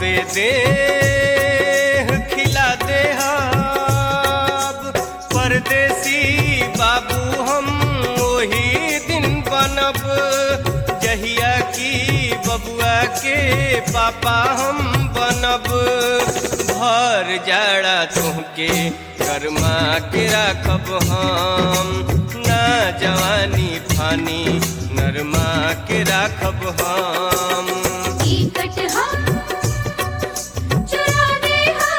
सौसे दे खिला दे परदेसी बाबू हम वही दिन बनब जहिया की बबुआ के पापा हम बनब भर जाड़ा तुहके गरमा के राखब हम ना जवानी फानी नरमा के राखब हम टिकट हम चुरा दे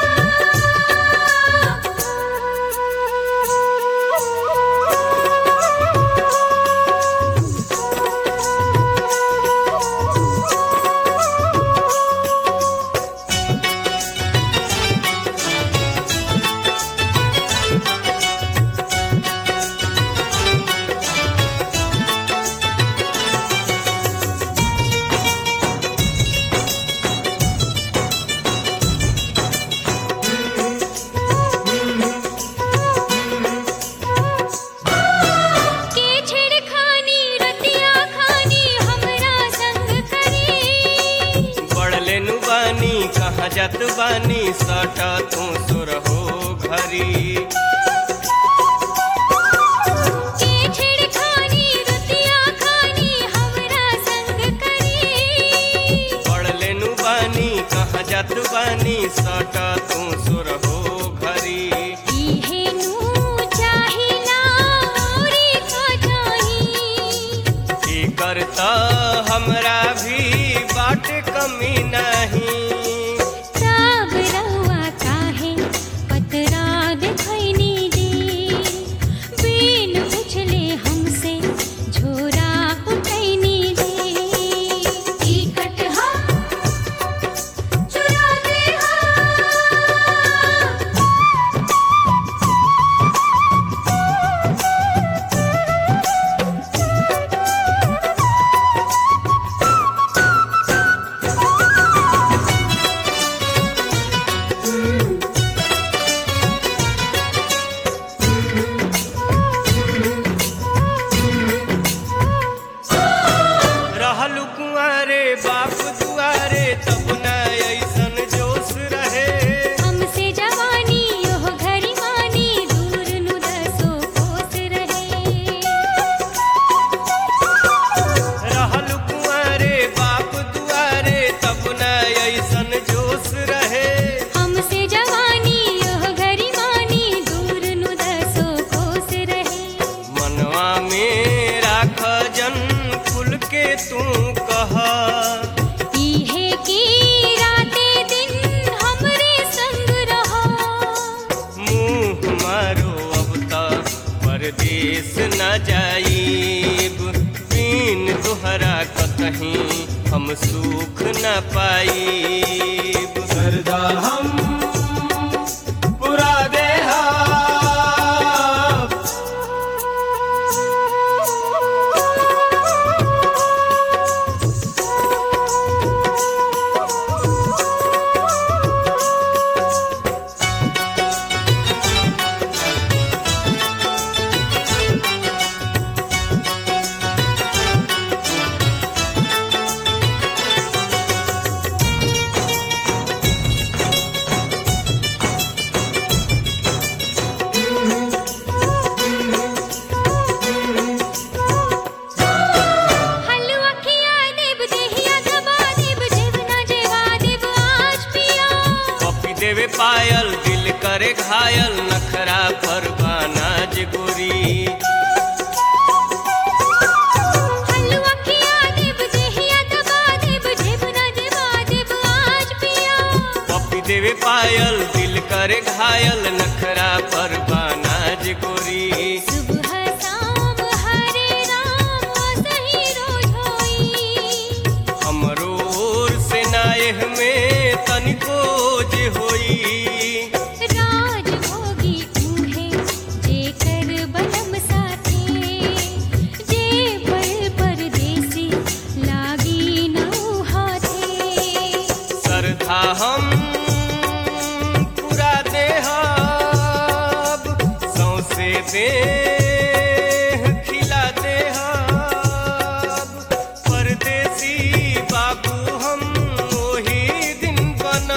के छेड़खानी रतिया खानी हमरा संग करी बढ़लेनु बानी कहाँ जात बानी सटा तू सुरहो घरी के छेड़खानी रतिया खानी हमरा संग करी बढ़लेनु बानी कहाँ जात बानी सटा तू सुरहो घरी इहे नु चाहिला औरी का चाही की करता हमरा भी बाट कमी नहीं सब रउआ काहे पतरा देखैनी दे बिन पुछले हमसे झोरा उठैनी दे टिकट हम चुरा दे रहलु कुंवारे बाप दुआरे तब न ऐसन जोश रहे हमसे जवानी ओह घड़ी मानी दूर नु दसो कोस रहे रहलु कुंवारे बाप दुआरे तब न ऐसन जोश रहे हमसे जवानी ओह घड़ी मानी दूर नु दसो कोस रहे मनवा में राख जन खुल के तू कह इहे की राते दिन हमरे संग रहो मुंह मारो अब तक परदेश न जाइब बिन तुहरा कतहीं हम सुख न पाइब सरदा हम पुरा देहा हलवा खिया देब देहिया दबा देब जेवना जेवा देब आज पिया कॉपी देवे पायल दिल करे घायल नखरा पर बानाज गोरी हलवा खिया देब देहिया दबा देब जेवना जेवा देब आज पिया कॉपी देवे पायल दिल करे घायल नखरा पर बानाज गोरी सुबह शाम हरे राम सही रोज होई हमरो ओर से नायह में तनिको जे होई राज भोगी उहे जेकर बलम साथे जे पर परदेसी लागी नौ हाथे सरधा हम पूरा देहब सौसे दे खिला देहब परदेसी बाबू हम ओही दिन बन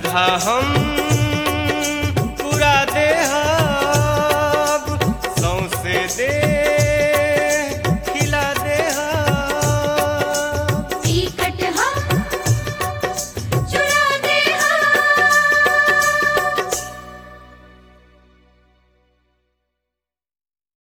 श्रद्धा हम